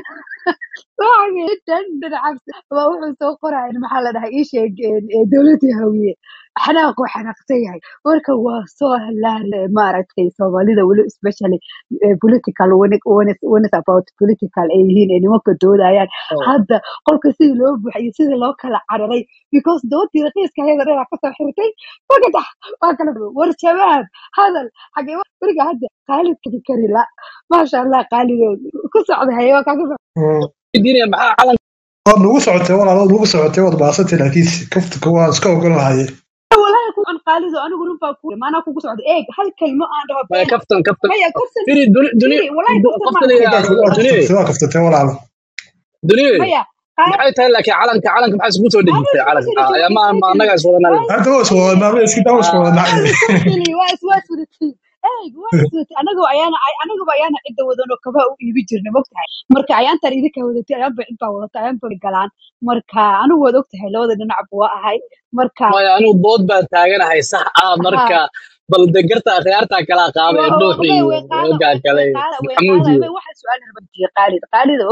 waa wuxuu soo qoraya maxaa la dhahay ii sheeg dowladii hawiye xanaaquu xanaaqsan yahay marka waa soo halaari maaragtay soomaalida weli especially political when it, when it, when it's about political ay yihiin ay nimanka doodayaan hadda qolka sidii loo buuxiyey sidii loo kala cararay because doodii raqiiska ayada dhanaa kasoo xirtay magadax waa kala war shabaab hadal xagee beriga hadda qaalid kadi kari la maasha allah qaalidood ku socda haye waa kaaga diinaya maxaa calan waad nagu socotay walaal waad nagu socotay waad baasantay laakiin kaftuka waan iska ogon lahaye walahi ku an qaalido anigu runbaa ku maanaa kugu socda eeg hal kelmo aan dhaho maya been kaftan kaftan maya korsan firi duni duni firi walahi korsan qofka maan la Waad yidhaahdo duni kaftatay waa kaftatay walaal duni maya qaal maxay tahay laakiin calanka calanka maxaa iskugu soo anigu dhejisay isma calanka soo ayaa ma ma dhejin annaga is wadanaa waa hadda waa iswada maamay iska daa isku wada waa dhacay iswatili waa iswatili eeg waa iswati anagu ayaana anaguba ayaana cidda wadanoo kabaha u iibi jirna mogtahay marka ayaantan idinkaa wadatay ayaanba cid baa wadata ayaanba galaan marka anigu waad ogtahay labada dhinacba waa ahay marka maya anigu bood baan taaganahay sax ah ha marka bal degarta khiyaartaa kala qaadaya wa- dhuux way iyo way qaada hoggaa way kale way iyo qaada way maxamuud qaada iyo way waxa su-aal rabadiye qaalid qaalidow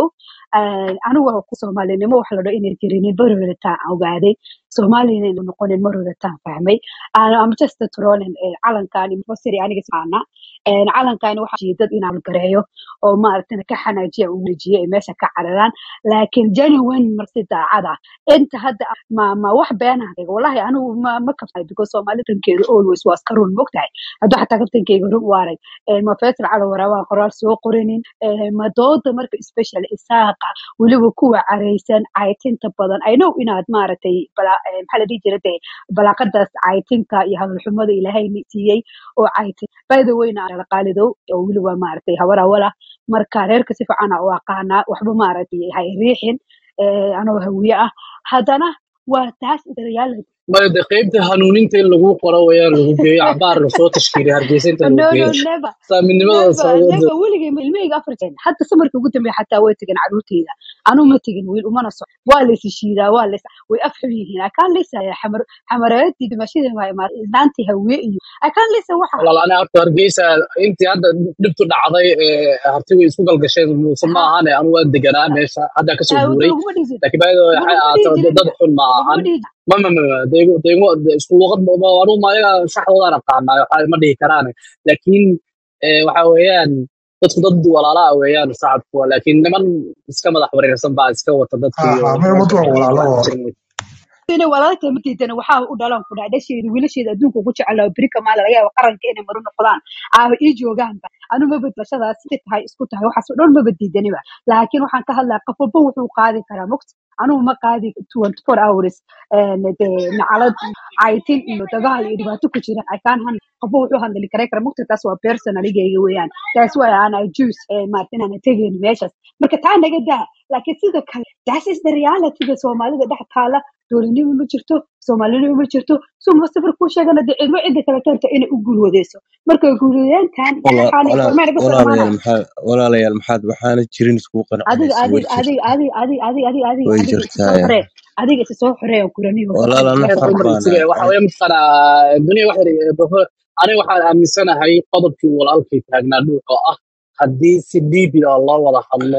anigu waa ku soomaalinimo waxa la dhaho inay jirinin mar horetaan ogaaday soomaalina inay noqonin mar horetaan fahmay am just trolling calankaani mufasiri aniga saana calankaani waxa jiray dad inaan gareeyo oo maaragtay ka xanaajiya u wareejiyo ay meesha ka cararaan laakiin genuine marsi daacada inta hadda ma ma wax beenah wallahi anigu ma ma kafay because soomaalida tankeeda always waa iska run mogtahay hadduu xataa kabtankeyga run waaray ma faysal cali waraabaa qoraal soo qorinin ma dooda marka special isaaqa weliba kuwa caraysan caytinta badan i know inaad maaragtay bala- eh, maxaa la dhihi jira dee balaaqadaas caytinka iyo hadalxumada ilaahay ni siiyey oo caytin by the way na ala qaalidow oo weliba maaragtay habar awala marka reerka si fiican u aqaanaa waxba maaragtay hay riixin eh, anoo hawiye ah haddana waa taas reality maya de qaybta hanuuninta in lagu qoro wayaan lagu geeyo cabaar lasoo tashkiiliyo hargeysa inta lagu no no geeyo never saaminimada never socdooda never weligay ilmahayga afar jeen hadda samarkii ugu dambeeya xataa way tegeen caruurteyda anuu ma tegin wiil umana soc waa la isishiidaa waa la way afxun yihiin i can't listen xamar xamareedii dhimashadii waa imaatay islaantii hawiye iyo i can't listen waxa walaal ani horta hargeysa intii hadda dhibtu dhacday ee hartigu isku galgasheen muuse ma ha ahane anu waa deganaa meesha haddaa kasoo ha guuray uguma dhihin laakiin baayada waxay uguma dhihi ahaato jirin dad xun ma uguma ahan dhihi ma ma ma ma deego deego isku luqad anu ma ayaga shaxdoodaan aqaanaa waxa ma dhihi karaan laakiin ee, waxa weeyaan dadku dad walaalaa weeyaan shacabku laakiin niman iska madax wareersan baa iska wata ha dadkii ha oo mee meesha wad waa fadhiyay walaalo wax oo jirin inay walaalka matiidana waxaa u dhalan ku dhac dhasheeda wiilasheeda adduunka ugu jecel berika maala laga yaaba qaranka inay maru noqdaan aaba ii joogaanba anu ma badbashadaas si tahay isku tahay waxaas oo dhan ma badiidaniba laakiin waxaan ka hadlaya qof walba wuxuu qaadi karaa mogta anugu ma qaadi 24 hours een, dee nacalad caytin iyo dagaal iyo dhibaato ku jira i can handle qofba wuxuu handli karay kara mogta taas waa personaligayga weeyaan taas waa ana juice maarta inaan tegin meeshaas marka taa naga daa laakiin sida kale that is the reality da soomaalida dhex taala dowladnimo ma jirto soomaalinimo ma jirto suma safar kuu sheegana dee cidba cidda kale keenta inay u guulwadeyso marka guulwadeentan wala xaali wala warmay naga soo walaalayaal dhamaanaya maxaa walaalayaal maxaad waxaana jirin iskugu adiga qancinaysa way adiga adiga jirtaa adiga adiga adiga adiga way adiga isa soo jirtaa xoree adiga isa soo xoree oo kuraniyo walaal ana heer xor dumar baan isuge waxa ahay weeye mataqaanaa dunia waxa aniga waxaan aaminsanahay qodobkii walaalkay taagnaa dhuux oo ah haddii si dhiibi ah loo wada hadlo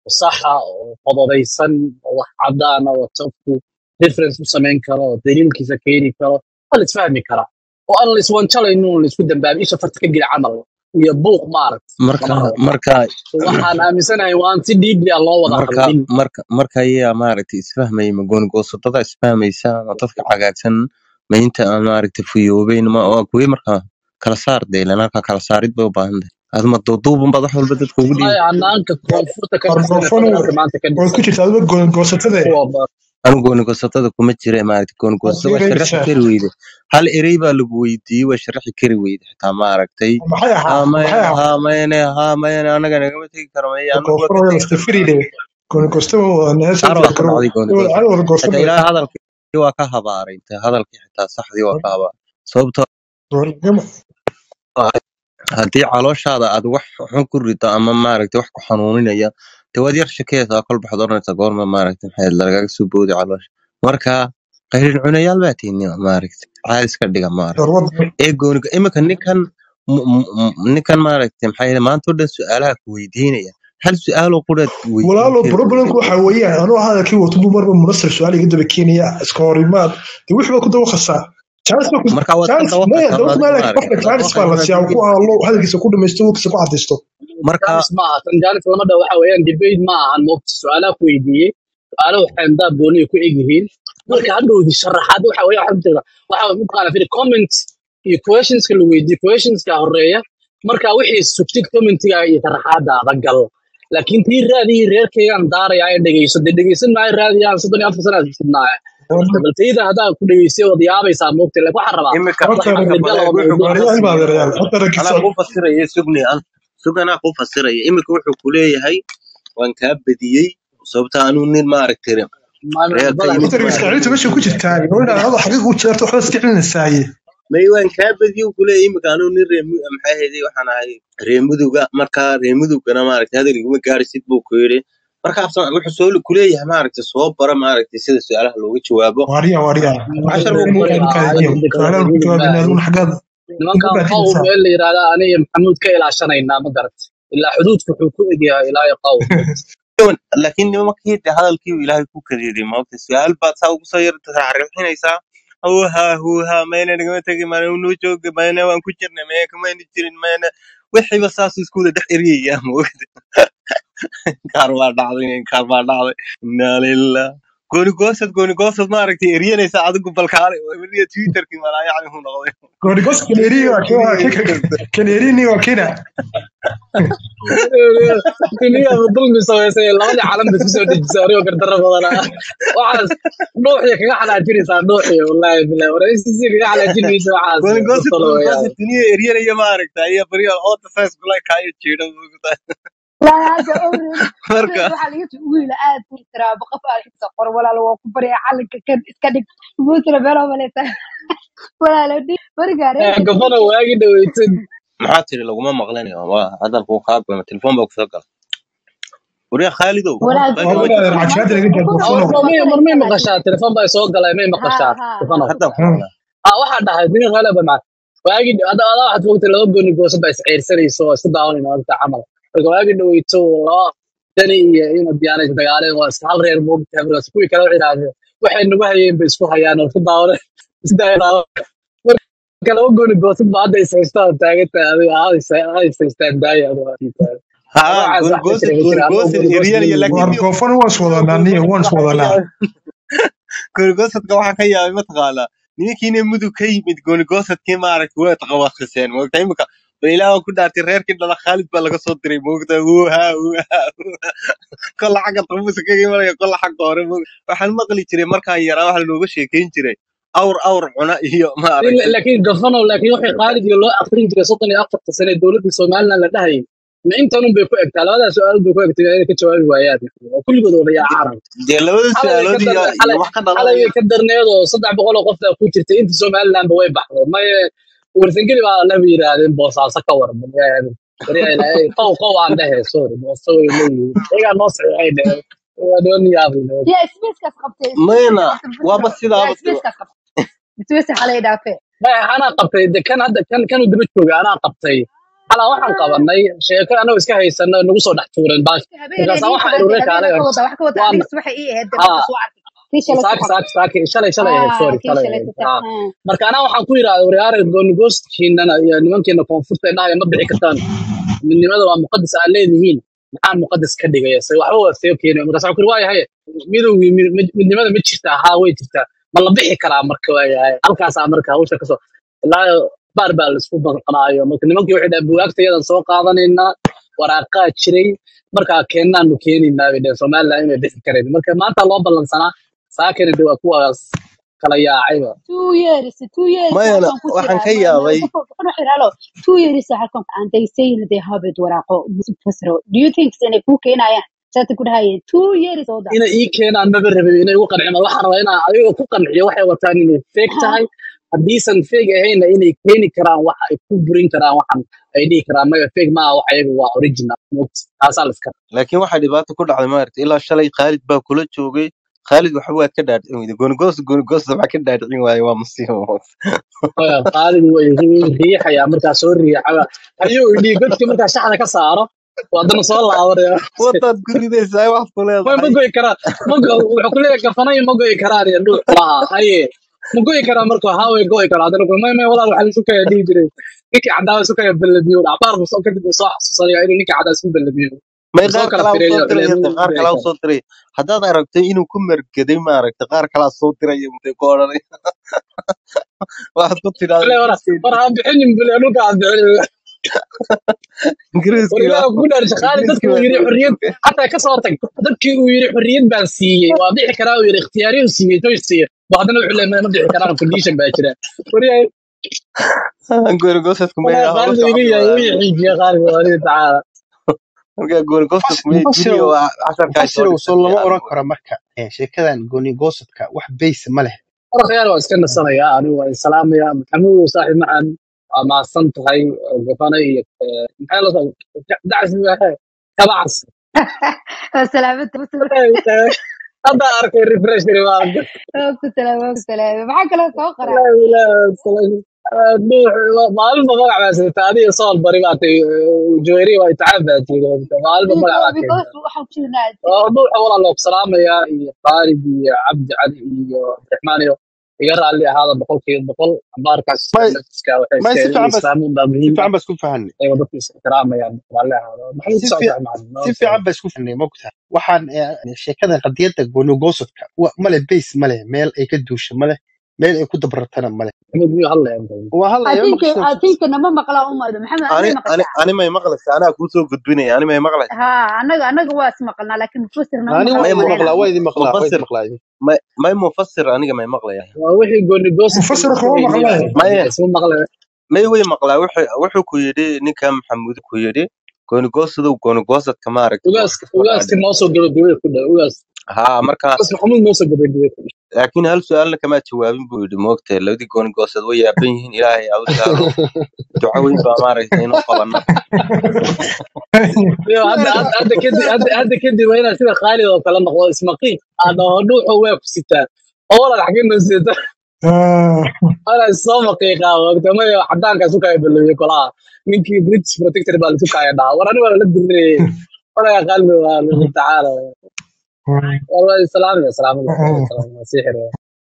saxa oo qodobeysan oo wax caddaana oo qofku reference u samayn karo oo daliilkiisa keeni karo waa la isfahmi karaa oo aan la iswanjalaynin oo la isku dambaabin isha farta ka geli camal iyo buuq maaragt marka lama rabo marka so waxaan aaminsanahay waan si deeply aan loo wada marka hadlin marka marka ayaa maaragtay isfahmaya ma goonigoosodada isfahmaysa ma dadka cagaagsan ma inta aan maaragtay fuyoobeyn ma waa kuwii marka kala saar dee ilaan halka kala saarid bay u baahan tahay adma duuduubun baad wax walba dadka ugu wallahi dhiibi hanaanka koonfurta ka war dhisan ee goofano federaalka maanta ka waad ku dhisan jirtaa adiga goosatade kuwa ba- anu goonigoosodada kuma jira maaragtay waad goonigoosada waa sharaxi fiiraysaa kari weyde hal erey baa lagu weydiiyey waa sharaxi kari weyde xitaa maaragtay maxay ahaa haa maxay mayne ahaa haa mayne haa mayne anaga nagama tegi karo maya anagu waa goofano ka waa tegi karnaa lastafiride goonigoostaba wada neesoo qaar jira baa ku garow dhacday wada goonigoosada cali wada xitaa goosada ilaahay hadalkii waa ka habaaray inta hadalkii xitaa saxdii waa ka habaaray sababtoo ah haddii calooshaada aad wax xun ku rido ama maaragtay wax ku xanuuninaya dee waad yar shakeysaa kol baxad oranaysaa goorma maaragtay maxay lagaga soo boodi caloosha marka qayrin cunayaal baa tiinima maaragtay caadi iska dhiga maaragtay darwada ee gooniga iminka ninkan m- m- m- ninkan maaragtay maxay yidhi maanta oo dhan su-aalaha ku weydiinaya hal su-aaloo quraad weydiin walaalo kari problemku weyday waxa weeyaan anuu hadalkii wato buu marba munasir su-aal iga daba keenaya iska horimaad de wixii baa ku daba khasaa jaanis baa ku marka waad ka jaanis daba maya qataa dawlad adigu maalek qofka maaragtay waad jaanis daba baa la qataa siiyaa ku hadlo hadalkiisa ku dhamaysto wogtiisa ku cadaysto marka jaanis ma aha tan jaanis lama dhaho waxa weeyaan debate ma ahan moogta su-aalaha ku weydiiyey su-aalaha waxay andaa gooniya ku egyihiin marka hadhowdi sharaxaad waxa weeye waxa jirta waxa mataqaana firi comment iyo questionska la weydiiyo questionska horeeya marka wixii sugtid commentiga iyo sharaxaadaada gal laakiin tii raadiyii reerkaygaan daaraya ee dhegeyso dee dhegeysan maayo raadiyaan soddon iyo afar sana sidnaaye bal tayda haddaa ku dhegeystay waad yaabaysaa moogta laakiin waxaan rabaa iminka wax horta iminka caqligal oo maleeg wuxuu mawduuca ku waariyaal baa fasiraya adeerayaal horta anaa raggiisa kuu fasiraya sugni an sug anaa kuu fasiraya iminka wuxuu ku leeyahay waan kaa badiyey sababta anuu nin maaragtay reerka badan yimid horta iska celinta meesha ku jirtaa gabadha adoo xaqiiq u jeerto waxba iska celinaysaay may waan kaa badiyey uu ku leeyahay iminka anuu nin reer mu- maxay ahaydey waxaan ahay reer muduga marka reer mudugana maaragtay hadal iguma gaarisid buu ku yidhi marka absan wuxuu soo ku leeyahay maaragtay soo bara maaragtay sida su-aalaha looga jawaabo waariya waariya cashar buu ku ninka leeyahay ninka su-aalahan ku jawaabina aduguna xaggaad nimankan ugu qawm baahidaysaa meel la yidhahda aniga maxamuud ka ilaashanaynaa ma garat ilaa xuduudka wuxuu ku egyahay ilaa iyo qawm laakiin nimankii de hadalkii uu ilaahay ku kadiiday maogta su-aal baad saa ugu soo yarta taxriixinaysaa huha huha mayna nagama tegi mayna noo jooga mayna waan ku jirnay mayna kamayna jirin mayna wixiiba saas isku wada dhex eryayaa maogta kaar baa dhacday kaar baa dhacday inaa lillah gooni goosad gooni goosad maaragtay eryanaysa adigu balkaale weliya twitterkii malaa yacni hu noqday goorigos kaneeri waa Twitterkii kaneerini waa kina kiniya dulmi samaysay labadii calan bay kusoo dejisay anigoo gardaro badanaa waxaas dhuuxiya kaga xalaajinaysaa dhuuxiya wallaahi bilahi waraysiisi kaga xalaajinaysa waxaas gooni goosad talo gooni weyaan goosad duniya eryanaya maaragta ayaa bariya oota saas kula kaayo jiidha maogta لا هذا أوريد marka أوريد waxaa laga soo wiil aad u tiraabo qof aad xigta qor walaal waa ku barya calanka kan iska dhig ugu tira beelo maleysa walaal dhig bariga reerka gabana waagi dhaweytay maxaa tiri laguma maqlanayo waa hadalku kaa goyma telefoon baa kusoo gala wariya khaalidow walaal baa waa gabadha wadaad cajaada laga daa kuna goofano mar mar may maqashaa telefoon baa soo galay may ha maqashaa ha telefoon ha hadda ku Hmm. maqlaa ah waxaa dhahay nin hale ba macad waagi ada ada waxaad fogtay laba gooni gooso baa isceyrsanayso oo isku daawanayna maanta camal marka waagi dhaweyto laba dani iyo ina diyaanaysa dagaaleen waa iska hal reer moogtahay markaas kuwii kale waxay idhahdeen waxay nagu hayeen bay isku hayaan oo isku daawanay isdaawanaa marka laba gooni gooso ba hadda is haystaan taagan tahay adiga ha is haystaan daaya adiga haa waxaas wax ka gooni jira ma goosad jira gooni ama goosad gooni gooso eryanaya leeyihiin laakiin waar niyo goofano waan is wadanaa niyo waan is waxaa ka wadanaa yaabay gooni goosadka waxaa ka yaabay mataqaanaa nimankiina mudug ka yimid gooni goosadkii maaragtay way taqawaqiseen moogta imika ba ilaaha ku dhaartay reerkii dhala khaalid baa laga soo diray moogta wuha wuha wuha kolla xagga qabuusa kaga imanaya kolla xagga hore moogta waxaan maqli jiray markaan yaraa waxa lanooga sheekeyn jiray awr awr cuna iyo maaragtay laakiin gafano laakiin waxay qaalid iyo loo akrin jiray soddon iyo afarta sane dowladda somaliland la dhahayay ma intanun bay ku egtaa labadaas su-aal bay ku egtay inay ka jawaabi waayaan oo kulligood wada yaa carab dee labada xalay su-aalood ka iyo dar iyo xalay wax ka xalay dhalanaya way ka darneed oo saddex boqol oo qof baa ku jirtay inta somalilandba way baxdo maye warsangeli baa laba yidhaahdeen boosaaso ka war qow qow aan dhehe sorry booso way leeyihiin iyagaa noo saxiixay dheheen waa noo niyaabay يا سبيسكاس قبتي mayna سبيسكاس waaba يا sidaaba tiro سبيسكاس قبتي سبيسكاس حالي دافع maya anaa qabtay de kan hadda kan kanu daba joogay anaa qabtay halaa waxaan qabanay sheeko anagoo iska haysano nagu soo dhex tuureen baash habeenay markaasa ii waxaa qabantay irure habeena kaalay ka wada wax ka wada waan aniga subaxa ii ahayd ha marka soo arkay tii shalay saaki ku saaki saaki shalay shalay ahayd ah sorry tii shalay shalay ahayd ku ha taa marka anaa waxaan ku yidhahda waryaare goonigoostkiinana iyo nimankiina koonfurta indhahaya ma bixi kartaan midnimada waa muqadas aad leedihiin maxaa muqadas ka dhigaya se waxba waa soo keenay markaas waxaan ku yidhi waayahay midowgii mid- mid- midnimada ma jirtaa haa way jirtaa ma la bixi karaa marka waayahay halkaasaa marka hawsha kasoo ilaa baar baa laisku banqanaayo marka nimankii waxay dhahaan bugaagtayadan soo qaadanaynaa waraaqaa jiray markaa keennaanu keenaynaa bay dhaheen somaliland inay bixi karayn marka maanta loo ballansanaa saakana de waa kuwaas kala yaacayba two years two years mayana halkan ku waxaan jira ka ma ma yaabay waxaan xiraalo two years halkan and they say that they have it waraaqo fasro do you think inay ku keenayaan saata ku dhahayeen two years oo da inay ii keenaan maba rabin inay igu qanciyaan waxaan rabaa inaan adiga ku qanciyo waxay wataan inay feeg tahay haddiisan feeg ahayna inay keeni karaan wax ay ku burin karaan waxan ay dhihi karaan maya feeg maaha wax ayaga waa original moogta taasaa la iska laakiin waxaa dhibaato ku dhacday maaragtay ilaa shalay khaalid baa kula joogay khaalid waxa waad ka dhaadhicin weyday goonigoos goonigoos waxaa ka dhaadhicin waaye waa musiibo Oya, qaalid way riixayaa markaa soo riixaya ayuu idhi godki markaa shaxda ka saaro waa haddana soo laabanaya wadaad ku ridaysaa wax ku way ma leedahay goyi karaa ma go wuxuu ku leeyahay kafanayo ma goyi karaan iyo dhuux laha haye ma goyi karaa marka haa way goyi karaa haddana ku may may walaal waxaa isu kaya dhihi jiray ninkii caddaa isu kaya ballamiyo dhacbaar buu soo kadib uu soo xasuusanaya inuu ninkii caddaa isku ballamiyo may uu soo qaar kala kalaa u fireeyo soo wuxuu diray leeyahay hada qaar kalaa ma goyi u karo soo diray haddaad aragtay inuu ku mergeday maaragtay qaar kalaa soo diraya mudee ku odhanay waxaad ku tidhahda wala war ingiriiskii war aan bixinin bule dhulka aan bixinin war ingiriiskii ilaaha baa ku dhaar shaqaale dadkii ingiriiskii uu baa yiri xorriyad xataa ka soo tag dadkii uu yiri xorriyad baan siiyey waa bixi karaa uu yiri ikhtiyaariyo uu siiyey toy siiyey waa haddana wuxuu leeyahay ma bixi karaan condition baa jira wariyahay goonigoosasku may wala hawlo qaalid iga socon yahay waaye uu yixiijiye qaalid walihi tacaala marka goonigoosasku may mufasirow duniya waa casharkaa soo mufasirow soo dhigtay lama anigu oran karo marka eh, sheekadan gooni goosadka wax base ma leh warkhayaan waa iska nasanayaa anigu waa salaamaya maxamuud saaxiib macaan waa mahadsan tahay gafana iyo eh, maxay la soo dacas kabacas salaamada hadda arkay refresh waa ku salaamo ku salaamo maxaa kaloo soo qora maalinba magac baa sita adiga sool bari baa tay joeri waa itixaam baa tiri maalinba magac baa keenta because waxaan ku jirnaa dhuuxa walaa loo salaamayaa iyo khaalid iyo cabdi cali iyo abdiraxmaan iyo iga raalli ahaada boqolkiiba boqol abaarkaas may naftiska waxay may iska si fiican bas islaamuun baa si muhiim ah fiican bas ku fahanay ay dadku is ixtiraamayaan raalli ahaada maxamed si ku fi socota macalin si fiican bas ku fahanay mogta waxaan eh, sheekadan qadiyadda gooni goosadka wa- male base male meel ay ka duusha male meel ay ku dabratana male maxamed miyuu hadlaya waa I hadlaya think maqashay I think nama maqlaa umado maxamed ani admay ani maqashaa ani may maqlaysaa anaa kuu soo gudbinaya ani may maqlaysaa ha anaga anaga waa is maqalnaa laakiin mufasir nama ani maqlaa waa may u idin mu- maqlaa waa idin maqlaa waa idin mufasir maqlaa may may mufasir aniga may maqlaya waa wixii gooni goosadka mufasir lagu kama haynay baa maqlay maya isma maqlaya may way maqlaa wuxuu wuxuu ku yidhi ninka maxamuud ku yidhi goonigoosadow goonigoosadka maaragtay waa ugaas iska soo ugaaski dhaadhici noo soo gabagabay ku dha ugaas haa marka ugaas maxamuud noo soo gabagabay ku dha laakiin hal su-aalna kamaa jawaabin buu yidhi moogtay labadii goonigoosad way yaaban yihiin ilaahay ha u sahlo duco weyn baa maaragtay inuu qabana Iyo hadda hadda hadda kadib hadda hadda kadib waa inaad sida khaalid oo kale noqdo ismaqiiq aad dhaho dhuuxo waa ku sitaa oo walaal xagee noo sita ana soo maqiiqaa wagta maya cadaankaas u kaya balowiyey kolaha ninkii british protector baa lasu kaya dhaha war aniga waa la dirirayey walaga khaalid waa tacaala والله السلام يا سلام الله سيحر